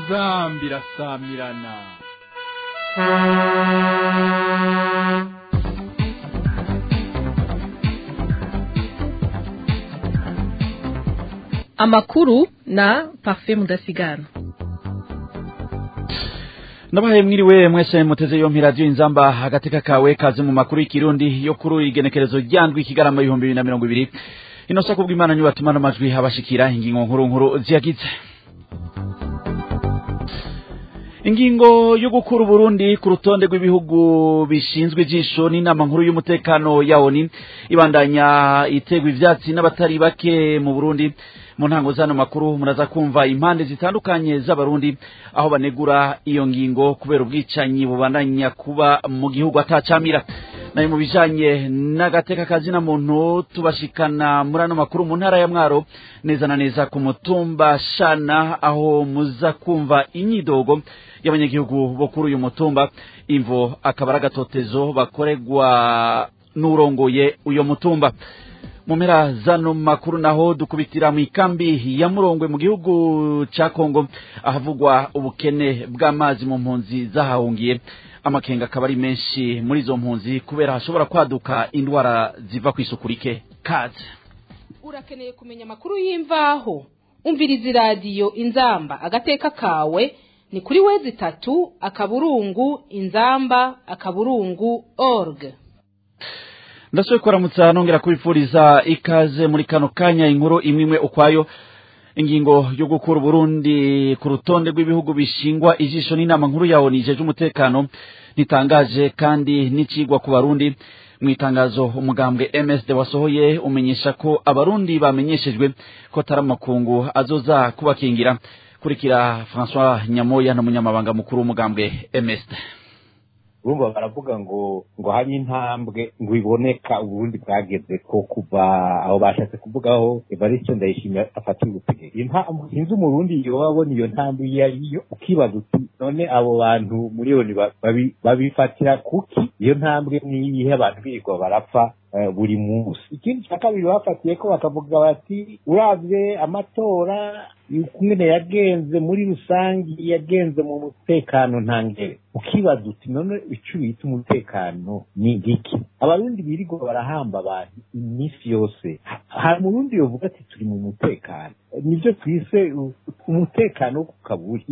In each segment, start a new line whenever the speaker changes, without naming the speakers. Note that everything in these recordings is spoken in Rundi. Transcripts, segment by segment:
inzambi irasamirana
amakuru na parfait mudasigana
ndabahaye mwiriwe mwese muteze yompi radiyo inzamba agateka kawe kaze mu makuru y'ikirundi yo kuri igenekerezo ryandwi ikigarama ibihumbi bibiri na mirongo ibiri ino sako bw'imana nyubatuma n'amajwi abashikira ingingo nkuru nkuru ziyagize ingingo yo gukura uburundi ku rutonde rw'ibihugu bishinzwe ijisho n'inama nkuru y'umutekano ya oni ibandanya itegwa ivyatsi n'abatari bake mu burundi mu ntango zano makuru muraza kumva impande zitandukanye z'abarundi aho banegura iyo ngingo kubera ubwicanyi bubandanya kuba mu gihugu atacamira nayo mu bijanye n'agateka kazina muntu tubashikana muri ano makuru mu ntara ya mwaro neza na neza ku mutumba shana aho muza kumva inyidogo y'abanyagihugu bo kuri uyu mutumba imvo akaba ari agatotezo bakorerwa n'urongoye uyo mutumba mu mpera zano makuru naho dukubitira mu ikambi ya murongwe mu gihugu ca kongo ahavugwa ubukene bw'amazi mu mpunzi zahahungiye amakenga akaba ari menshi muri izo mpunzi kubera hashobora kwaduka indwara ziva ku isuku rike kaze
urakeneye kumenya amakuru y'imvaho umviriza iradiyo inzamba agateka kawe ni kuri wezi itatu akaburungu inzamba akaburungu org
ndasubiye kuramutsa nongera kubifuriza ikaze muri kano kanya inkuru imwe imwe ukwayo ingingo yo gukura uburundi ku rutonde rw'ibihugu bishingwa ijisho n'inama nkuru ya oni ijeje umutekano ntitangaje kandi n'icigwa ku barundi mu itangazo umugambwe msd wasohoye umenyesha ko abarundi bamenyeshejwe ko atari amakungu azoza kubakingira kurikira francois nyamoya n'umunyamabanga mukuru w'umugambwe msd
urumva baravuga ngo ngo hari intambwe ngo iboneka uburundi bwageze ko kuva aho bashatse kuvugaho evariste ndayishimiye afata ubutegetsi sinzi umurundi yoba abona iyo ntambwe iyo ariyo ukibaza uti none abo bantu miliyoni babifatira kuki iyo ntambwe niyihe abantu birirwa barapfa buri munsi ikindi cya kabiri bafatiye ko bakavuga bati urabye amatora ukuntu yagenze muri rusange yagenze mu mutekano ntangere ukibaza uti none icyo bita umutekano ni igiki abarundi birirwa barahamba abantu iminsi yose hari umurundi yovuga ati turi mu mutekano nibyo twise umutekano wo ku kaburi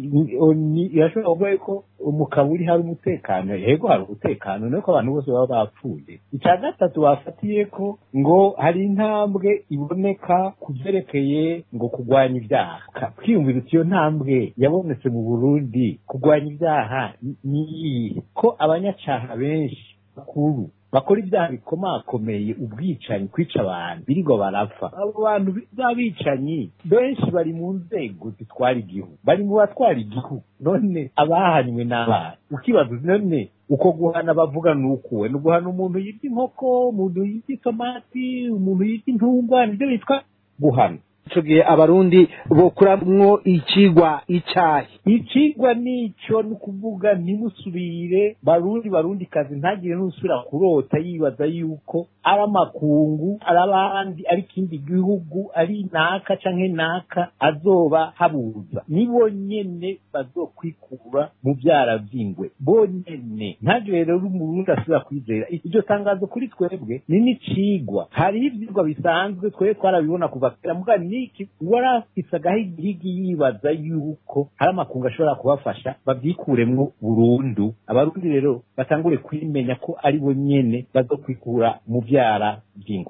irashobora kuvuga ko mu kaburi hari umutekano yego hari umutekano nuko abantu bose baba bapfuye icya gatatu bafatiye ko ngo hari intambwe iboneka ku byerekeye ngo kurwanya ibyaha twiyumvira uti iyo ntambwe yabonetse mu burundi kurwanya ibyaha ni iyihe ko abanyacaha benshi bakuru bakora ibyaha bikomakomeye ubwicanyi kwica abantu birirwa barapfa abo bantu b'abicanyi benshi bari mu nzego zitwara igihugu bari mu batwara igihugu none abahanywe n'abana ukibaza none uko guhana bavuga ni ukuwe ni uguhana umuntu yirya inkoko umuntu yirya itomati umuntu yirya intungwa nibyo bitwa guhana
ico gihe abarundi bokuramwo icigwa icayi
icigwa nico ni ukuvuga ntimusubire barundi barundi kazi ntagire n'usubira kurota yibaza yuko ari amakungu ari abandi ari ikindi gihugu ari naka canke naka azoba habuza nibo nyene bazokwikura mu vyara vy'ingwe bonyene ntagire rero umurundi asubira kwizera iryo tangazo kuri twebwe ni n'icigwa hariho ivyigwa bisanzwe twebwe twarabibona kuva kera mugani niki warafise agahigihigi yibaza yuko hari amakungu ashobora kubafasha babyikuremwo burundu abarundi rero batangure kwimenya ko ari bo nyene bazokwikura mu vyara vy'ingwe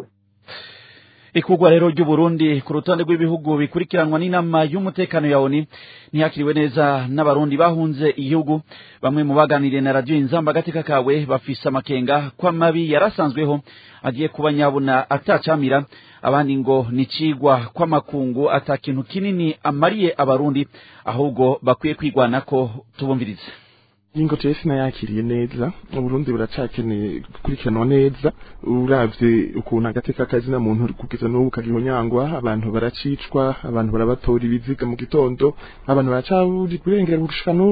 ikugwa rero ry'uburundi ku rutonde rw'ibihugu bikurikiranwa n'inama y'umutekano ya oni ntiyakiriwe neza n'abarundi bahunze igihugu bamwe mu baganiriye na radiyo inzamba agateka kawe bafise amakenga ko amabi yarasanzweho agiye kuba nyabuna atacamira abandi ngo nicigwa kw'amakungu ata kintu kinini amariye abarundi ahubwo bakwiye kwigwanako tubumvirize
ingo jewe sinayakiriye neza uburundi buracakeneye gukurikiranwa neza uravye ukuntu agateka kazina muntu kugeza n'ubu kariho nyangwa abantu baracicwa abantu barabatora ibiziga mu gitondo abantu baracaburi kurengera gushika n'ubu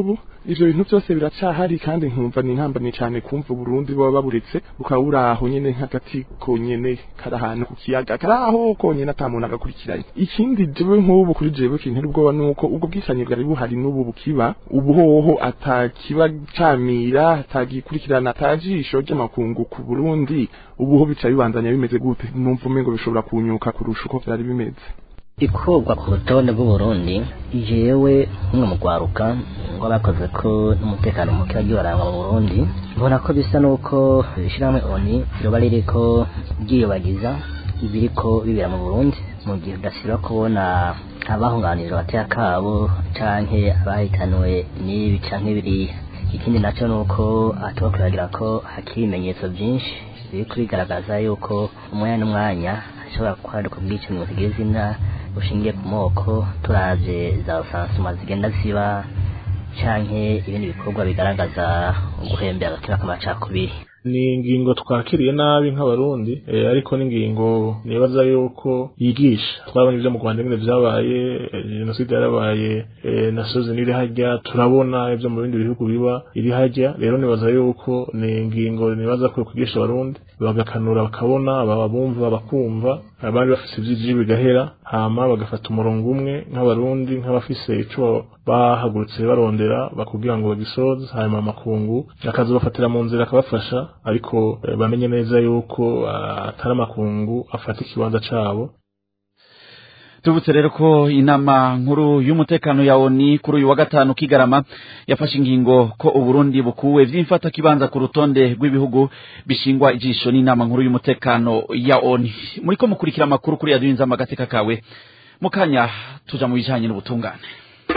ivyo bintu byose biracahari kandi nkumva ni nkambani cyane kumva Burundi baba baburetse bukaba buri aho nyene nk'agati konyene kari ahantu ku kiyaga kari aho konyene ata muntu agakurikiranye ikindi jewe nk'ubu kuri jewe kintera ubwoba nuko ubwo bwicanyi bwari buhari n'ubu bukiba ubu hoho atakiba camira atagikurikirana atajisho ry'amakungu ku Burundi ubu ho bica bibandanya bimeze gute numva umengo bishobora kunyuka kurusha uko vyari bimeze
ikurwa ku rutonde rw'uburundi jewe nk'umwe mu rwaruka ngo bakoze ko n'umutekano muke wagiye warangwa mu burundi mbona ko bisa n'uko ishyirahamwe oni ryoba ririko ryiyubagiza ibiriko bibera mu burundi mu gihe udasiba kubona abahunganira abateka kabo canke abahitanywe n'ibi canke biriya ikindi naco nuko atuba kuragira ko hakiri ibimenyetso vyinshi biri kubigaragaza yuko umwanya n'umwanya hashobora kwaduka ubwicanyi butagira izina bushingiye ku moko turavye za rusansuma zigenda ziba canke ibindi bikorwa bigaragaza uguhembera agatima k'amacakubiri
ni ingingo twakiriye nabi nk'abarundi eh, ariko n'ingingo nibaza yuko yigisha twabonye ibyo mu Rwanda nyine vyabaye eh, jenoside yarabaye eh, na sozi n'iri hajya turabona ibyo mu bindi bihugu biba iri hajya rero nibaza yuko ni ingingo nibaza ko kwigisha abarundi bagakanura bakabona baba bumva bakumva abandi bafise ivyiji bigahera hama bagafata umurongo umwe nk'abarundi nk'abafise ico bahagurutse barondera bakugira ngo bagisoze hanyuma amakungu akazobafatira mu nzira akabafasha ariko eh, bamenye neza yuko ah, atari amakungu afata ikibanza cabo
tubutse rero ko inama nkuru y'umutekano ya ONU kuri uyu wa gatanu kigarama yafashe ingingo ko Uburundi bukuwe vy'imfata kibanza ku rutonde rw'ibihugu bishingwa ijisho n'inama nkuru y'umutekano ya ONU muriko mukurikira amakuru kuri radio inzamba gateka kawe mukanya tuja mu bijanye n'ubutungane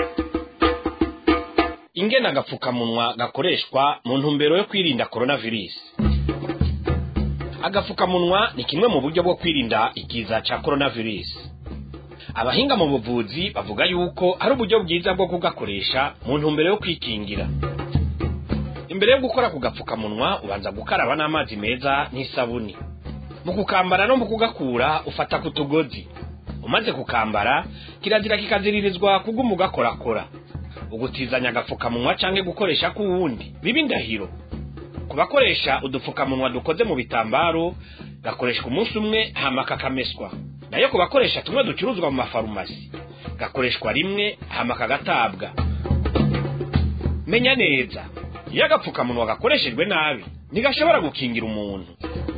ingena agapfukamunwa gakoreshwa mu ntumbero yo kwirinda coronavirus agapfukamunwa ni kimwe mu buryo bwo kwirinda ikiza ca coronavirus abahinga mu buvuzi bavuga yuko ari uburyo bwiza bwo kugakoresha mu ntumbero yo kwikingira imbere yo gukora ku gapfukamunwa ubanza gukaraba n'amazi meza n'isabuni mu kukambara no mu kugakura ufata ku tugozi umaze kukambara kirazira kikaziririzwa kuguma ugakorakora ugutizanya agapfukamunwa canke gukoresha k'uwundi biba indahiro ku bakoresha udupfukamunwa dukoze mu bitambaro gakoreshwa umunsi umwe hama kakameswa nayo ku bakoresha tumwe ducuruzwa mu mafarumasi gakoreshwa rimwe hama kagatabwa menya neza iyo agapfukamunwa gakoreshejwe nabi ntigashobora gukingira umuntu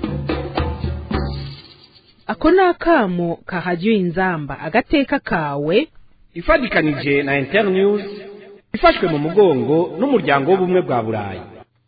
ako ni akamo kahajya inzamba agateka kawe
ifadikanije na internews ifashwe mu mugongo n'umuryango w'ubumwe bwa burayi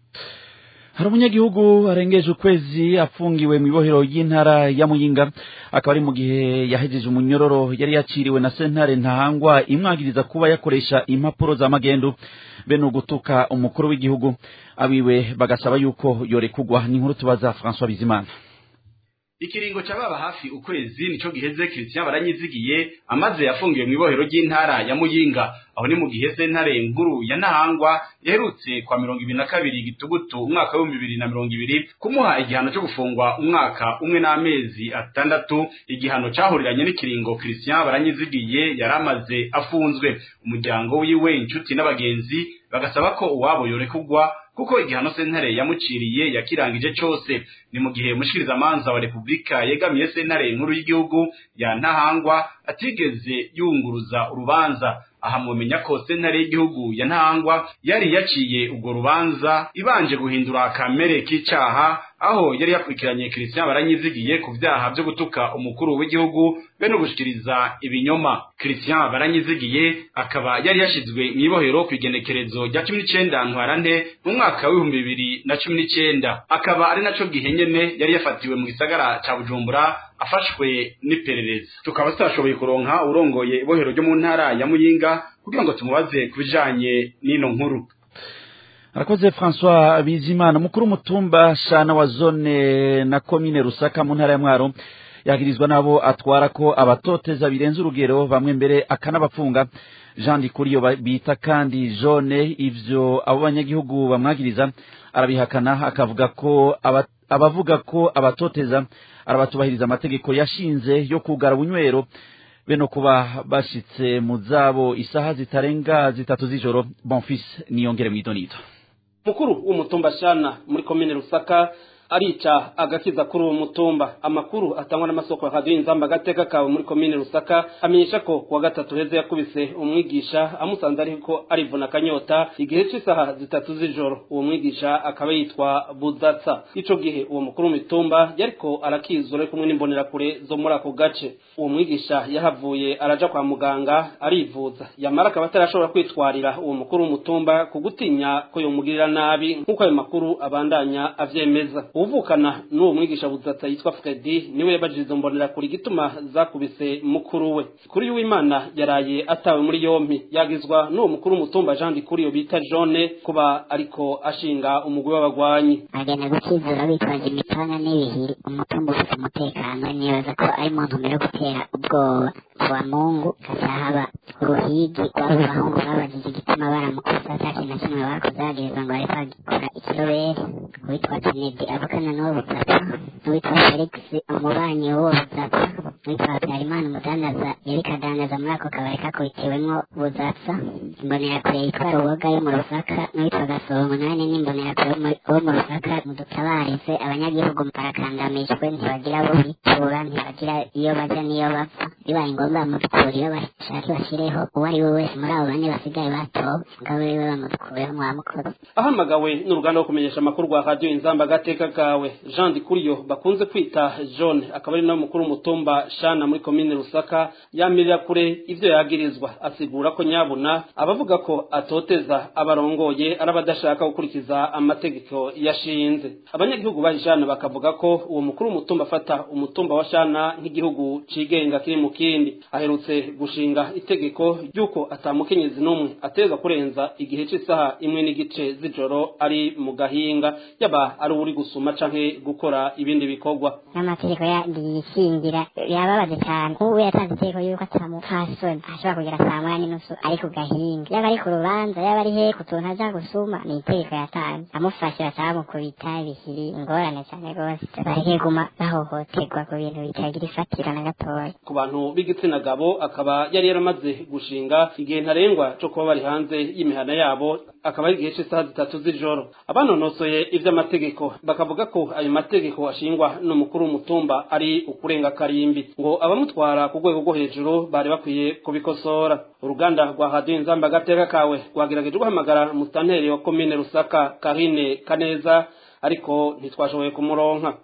hari umunyagihugu arengeje ukwezi afungiwe mu ibohero ry'intara ya muyinga akaba ari mu gihe yahejeje umunyororo yari yaciriwe na sentare ntahangwa imwagiriza kuba yakoresha impapuro za magendu bene ugutuka umukuru w'igihugu abiwe bagasaba yuko yorekugwa ni inkuru tubaza François Bizimana
ikiringo cababa hafi ukwezi nico giheze Christian baranyizigiye amaze yafungiwe mu ibohero ry'intara ya Muyinga aho ni mu gihe sentare nkuru ya Nahangwa yaherutse kwa mirongo ibiri na kabiri gitugutu umwaka w'ibihumbi bibiri na mirongo ibiri kumuha igihano cyo gufungwa umwaka umwe n'amezi atandatu igihano cahuriranye n'ikiringo Christian baranyizigiye yari amaze afunzwe umuryango wiwe inshuti n'abagenzi bagasaba ko uwabo yorekugwa kuko igihano sentare yamuciriye yakirangije cose ni mu gihe umushikirizamanza wa repubulika yegamiye sentare nkuru y'igihugu ya ntahangwa atigeze yunguruza urubanza aha mumenya ko sentare y'igihugu ya ntahangwa yari yaciye urwo rubanza ibanje guhindura kamere k'icaha aho yari yakurikiranye Christian baranyizigiye ku vyaha vyo gutuka umukuru w'igihugu be no gushikiriza ibinyoma Christian baranyizigiye akaba yari yashizwe mu ibohero ku igenekerezo rya cumi n'icenda ntwarante mu mwaka w'ibihumbi bibiri na cumi n'icenda akaba ari naco gihe nyene yari yafatiwe mu gisagara ca Bujumbura afashwe n'iperereza tukaba tutashoboye kuronka urongoye ibohero ryo mu ntara ya Muyinga kugira ngo tumubaze ku bijanye n'ino nkuru
arakoze François Bizimana mukuru mutumba shana wa zone na komine Rusaka mu ntara ya Mwaro yagirizwa nabo atwara ko abatoteza birenze urugero bamwe mbere akanabafunga Jean Dikuriyo bita kandi Jone ivyo abo banyagihugu bamwagiriza arabihakana akavuga ko abavuga ko abatoteza arabatubahiriza amategeko yashinze yo kugara bunywero beno kuba bashitse mu zabo isaha zitarenga zitatu z'ijoro bonfis niyongere mwidonito
mukuru w'umutumba shana muri komine rusaka arica agakiza kuri uwo mutumba amakuru atangwa n'amasoko ya radiyo inzamba agateka kawe muri komine rusaka amenyesha ko kuwa gatatu heza yakubise umwigisha amusanze ariko arivuna akanyota igihe cy'isaha zitatu z'ijoro uwo mwigisha akaba yitwa budatsa ico gihe uwo mukuru w'imitumba yariko arakizura ari kumwe n'imbonerakure zo muri ako gace uwo mwigisha yahavuye araja kwa muganga arivuza yamara akaba atarashobora kwitwarira uwo mukuru w'umutumba ku gutinya ko yomugirira nabi nk'uko ayo makuru abandanya avyemeza uvukana n'uwo mwigisha budatsa yitwa Fredi niwe yabajije izo mbonera kuri gituma zakubise mukuru we kuri w'Imana yaraye atawe muri yompi yagizwa n'uwo mukuru mutumba Jean Dikuriyo bita Jone kuba ariko ashinga umugwi w'abagwanyi
agenda gukizura bitwaje imipanga n'ibihiri umutumba ufite umutekano nibaza ko ari mu ntumbero yo gutera ubwoba kuwa mungu kasahaba uruhigi rw'abo bahungu babajije igituma baramukosa ata kintu na kimwe bakoze bagirizwa ngo bariko bagikora ikirobere uwitwa Kennedy avukana n'uwo butsapa n'uwitwa Felix umubanyi w'uwo butsapa n'uwitwa Habyarimana umudandaza yariko adandaza muri ako kabari kakubitiwemwo butsatsa imbonerakure yitwa ruboga yo mu rusaka n'uwitwa gasoro umunani n'imbonerakure wo mu rusaka mudutabarize abanyagihugu barakandamijwe ntibagira abo bitura ntibagira iyo baja n'iyo bapfa bibaye ngombwa bamudukura iyo bashaka bashireho uwo ari we wese muri abo bane basigaye batowe mugabo wiwe bamudukureho mwamukoze
ahamagawe n'uruganda rwo kumenyesha amakuru rwa radiyo inzamba agateka kawe jean dikuriyo bakunze kwita john akaba ari nawe mukuru w'umutumba shana muri komine rusaka yamirira kure ivyo yagirizwa asigura ko nyabuna abavuga ko atoteza abarongoye ari abadashaka gukurikiza amategeko yashinze abanyagihugu ba shana bakavuga ko uwo mukuru w'umutumba afata umutumba wa shana nk'igihugu cigenga kiri mu kindi aherutse gushinga itegeko ry'uko atamukenyezi n'umwe ateza kurenza igihe cy'isaha imwe n'igice z'ijoro ari mu gahinga yaba ari uri gusuma canke gukora ibindi bikorwa
n'amategeko yishingira yababaje cyane ubu yatanze itegeko yuko atamupfasoni ashobora kugera saa moya n'inusu ari ku gahinga yaba ari ku rubanza yaba ari he ku tuntu aja gusuma ni itegeko yatanze amufashe bacamukubita bihiri ingorane cyane rwose bareke guma bahohoterwa ku bintu bitagira ifatiro na gatoya
ku bantu b'igitsina gabo akaba yari yaramaze gushinga igihe ntarengwa co kuba bari hanze y'imihana yabo akaba ari igihe cy'isaha zitatu z'ijoro abanonosoye ivy'amategeko bakavuga ko ayo mategeko ashingwa n'umukuru w'umutumba ari ukurenga karimbi ngo abamutwara ku rwego rwo hejuru bari bakwiye kubikosora uruganda rwa radiyo inzamba agateka kawe rwagerageje guhamagara musitanteri wa komine rusaka karine kaneza ariko ntitwashoboye kumuronka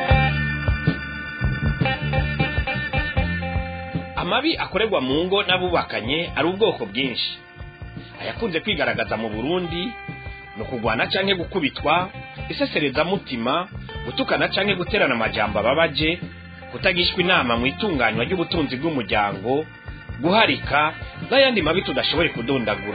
amabi akorerwa mu ngo n'abubakanye ari ubwoko bwinshi ayakunze kwigaragaza mu burundi ni ukugwana canke gukubitwa iseserezamutima gutukana canke guterana amajambo ababaje kutagishwa inama mu itunganywa ry'ubutunzi bw'umuryango guharika n'ayandi mabi tudashoboye kudondagura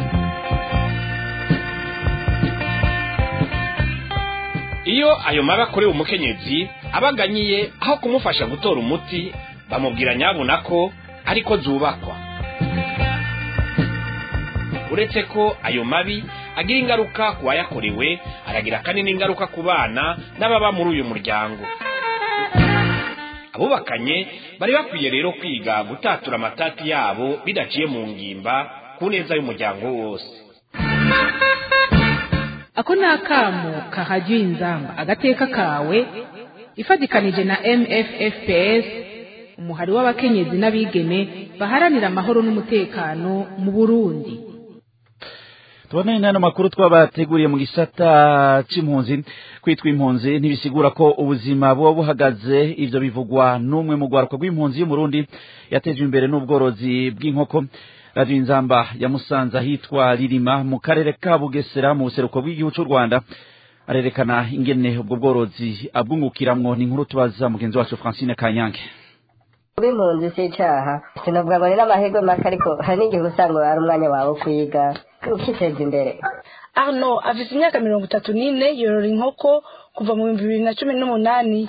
iyo ayo mabi akorewe umukenyezi abaganyiye aho kumufasha gutora umuti bamubwira nyabuna ko ariko zubakwa uretse ko ayo mabi agira ingaruka ku wayakorewe aragira kandi n'ingaruka ku bana n'ababa muri uyu muryango abubakanye bari bakwiye rero kwiga gutatura amatati yabo bidaciye mu ngimba ku neza y'umuryango wose
ako ni akamo kahajya inzamba agateka kawe ifatikanije na mffps umuhari w'abakenyezi n'abigeme baharanira amahoro n'umutekano mu burundi
tubonane n'ano makuru twabateguriye mu gisata c'impunzi kwitwa impunzi ntibisigura ko ubuzima buba buhagaze ivyo bivugwa n'umwe mu rwaruka rw'impunzi y'umurundi yatejwe imbere n'ubworozi bw'inkoko radiyo inzamba yamusanze ahitwa ririma mu karere ka bugesera mu buseruko bw'igihugu c'u rwanda arerekana ingene ubwo bworozi abwungukiramwo ni inkuru tubaza mugenzi wacu francine kanyange
kuba impunzi si icyaha sinavuga ngo ni n'amahirwe make ariko hari n'igihe usanga ari umwanya wawe wo kwiga ukiteza imbere
arno afite imyaka mirongo itatu n'ine yorora inkoko kuva mu bihumbi bibiri na cumi n'umunani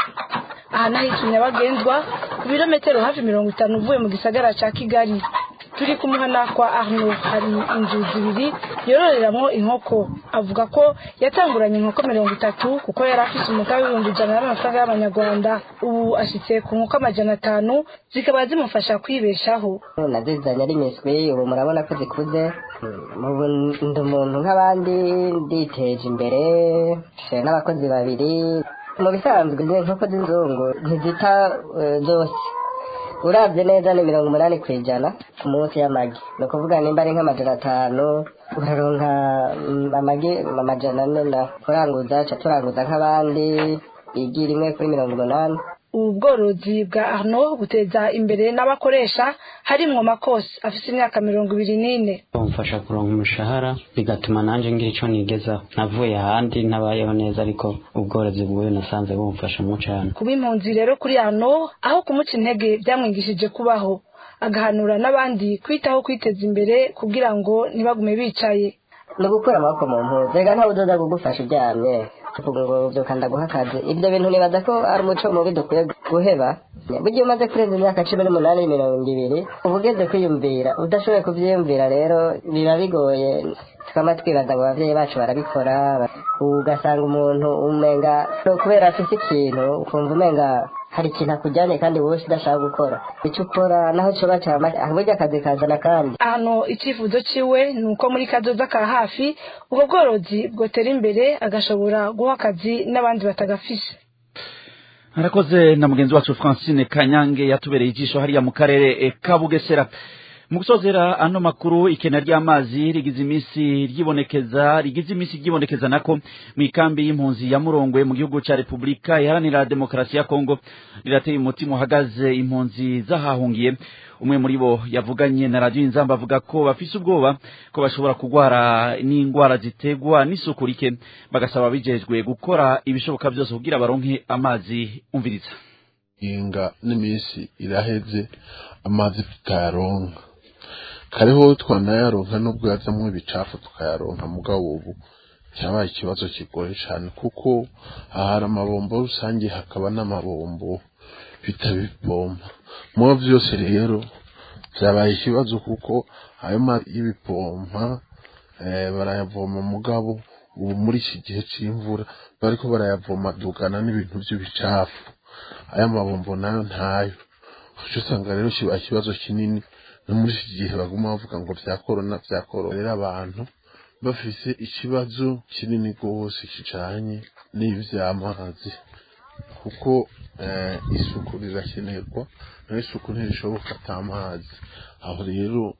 aha n'ahitwa nyabagendwa ku birometero hafi mirongo itanu uvuye mu gisagara cya kigali turi ku muhana kwa arno hari inzu zibiri yororeramo inkoko avuga ko yatanguranye inkoko mirongo itatu kuko yari afise umutahe w'ibihumbi ijana y'amafaranga y'amanyarwanda ubu ashitse ku nkoko amajana atanu zikaba zimufasha kwibeshaho
nazizanye ari miswi ubu murabona ko zikuze ubu ndi umuntu nk'abandi nditeje imbere mfite n'abakozi babiri mu bisanzwe inkoko z'inzungu ntizita eh, zose urabye neza ni mirongo umunani ku ijana ku munsi y'amagi ni ukuvuga nimba ari nk'amajana atanu uraronka mm, amagi amajana ane na kuranguza ca turanguza nk'abandi igi rimwe kuri mirongo umunani
ubu bworozi bwa arno buteza imbere n'abakoresha harimwo makosi afise imyaka mirongo ibiri n'ine
bamufasha kuronka umushahara bigatuma nanjye ngira icyo nigezaho navuye ahandi ntabayeho neza ariko ubworozi bw'uyu nasanze bumfashamo cyane
kuba impunzi rero kuri arno aho kumuca intege byamwigishije kubaho agahanura n'abandi kwitaho kwiteza imbere kugira ngo ntibagume bicaye
ni ugukura amaboko mu mpuzu reka ntawe uzoza kugufasha uryamye ngo byukanda guha akazi ibyo bintu nibaza ko ari umuco mubi dukwiye guheba burya umaze kurenza imyaka cumi n'umunani mirongo ibiri uba ugeze kwiyumvira udashoboye kubyiyumvira rero biba bigoye tukaba twibaza ngo ababyeyi bacu barabikora ugasanga umuntu umenga no kubera afite ikintu ukumva umenga hari ikintu akujyanye kandi wowe udashaka gukora icyo ukora naho cyoba cyama burya akazi kazana kandi
hano icyifuzo ciwe ni uko muri kazoza ka hafi ubwo bworozi bwotera imbere agashobora guha akazi n'abandi batagafise
harakoze na mugenzi wacu francine kanyange yatubereye ijisho hariya mu karere eh, ka bugesera mu gusozera ano makuru ikena ry'amazi rigize iminsi ryibonekeza rigize iminsi ryibonekeza nako mu ikambi y'impunzi ya murongwe mu gihugu ca repubulika iharanira demokarasi ya kongo rirateye umutima uhagaze impunzi zahahungiye umwe muri bo yavuganye na radiyo inzamba avuga ko bafise ubwoba ko bashobora kurwara n'indwara ziterwa n'isuku rike bagasaba bijejwe gukora ibishoboka byose kugira baronke amazi umviriza
inga n'iminsi iraheze amazi tutayaronka kariho twanayaronka nubwo yazamwo ibicafu tukayaronka mugabo ubu cyabaye ikibazo kigoye cyane kuko ahari amabombo rusange hakaba n'amabombo bitabipompa mu byose rero byabaye ikibazo kuko ayo mazi y'ibipompa eh, barayavoma mugabo ubu muri iki gihe cy'imvura bariko barayavoma dugana n'ibintu by'ibicafu aya mabombo nayo ntayo uca usanga rero kiba ikibazo kinini no muri iki gihe baguma bavuga ngo vya korona vya korona rero abantu bafise ikibazo kinini rwose kijanye n'ivy'amazi kuko eh, isuku rirakenerwa naho isuku ntirishoboka ata mazi aho rero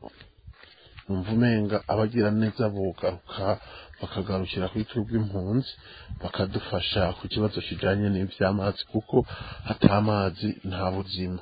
numva umenga abagira neza bogaruka bakagarukira kuri twebwe impunzi bakadufasha ku kibazo kijanye n'ivy'amazi kuko atamazi nta buzima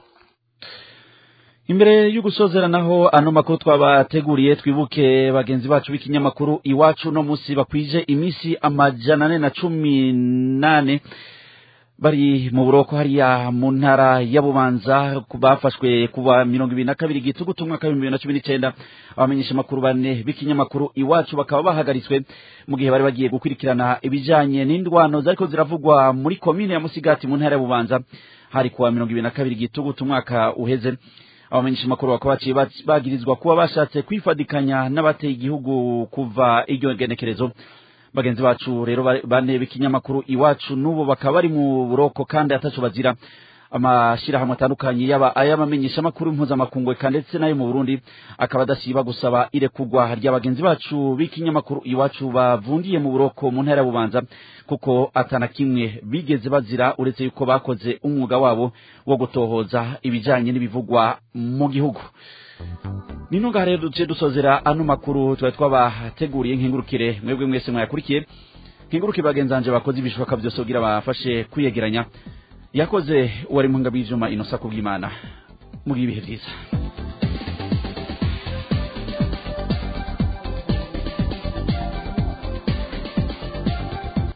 imbere yo gusozera naho ano makuru twabateguriye twibuke bagenzi bacu b'ikinyamakuru iwacu no munsi bakwije iminsi amajana ane na cumi nane bari mu buroko hariya mu ntara ya bubanza bafashwe kuva mirongo ibiri na kabiri gitugutu umwaka w'ibihumbi bibiri na cumi n'icyenda abamenyesha amakuru bane b'ikinyamakuru iwacu bakaba bahagaritswe mu gihe bari bagiye gukurikirana ibijanye n'indwano zariko ziravugwa muri komine ya musigati mu ntara ya bubanza hari kuwa mirongo ibiri na kabiri gitugutu umwaka uheze abamenyesha amakuru bakaba baciye bagirizwa kuba bashatse kwifadikanya n'abateye igihugu kuva iryo genekerezo bagenzi bacu rero bane b'ikinyamakuru iwacu n'ubu bakaba bari mu buroko kandi ataco bazira amashirahamwe atandukanye yaba ay'abamenyesha amakuru mpuzamakungu eka ndetse n'ayo mu burundi akaba adasiba gusaba irekurwa rya bagenzi bacu b'ikinyamakuru iwacu bavundiye mu buroko mu ntara ya bubanza kuko atana kimwe bigeze bazira uretse yuko bakoze umwuga wabo wo gutohoza ibijanye n'ibivugwa mu gihugu nino ngaha rero duciye dusozera ano makuru twari twabateguriye nkengurukire mwebwe mwese mwayakurikiye nkengurukire bagenzanje bakoze ibishoboka byose kugira bafashe kwiyegeranya yakoze uwari mu ngabo y'ivyuma inosa kubw'imana mugihe ibihe vyiza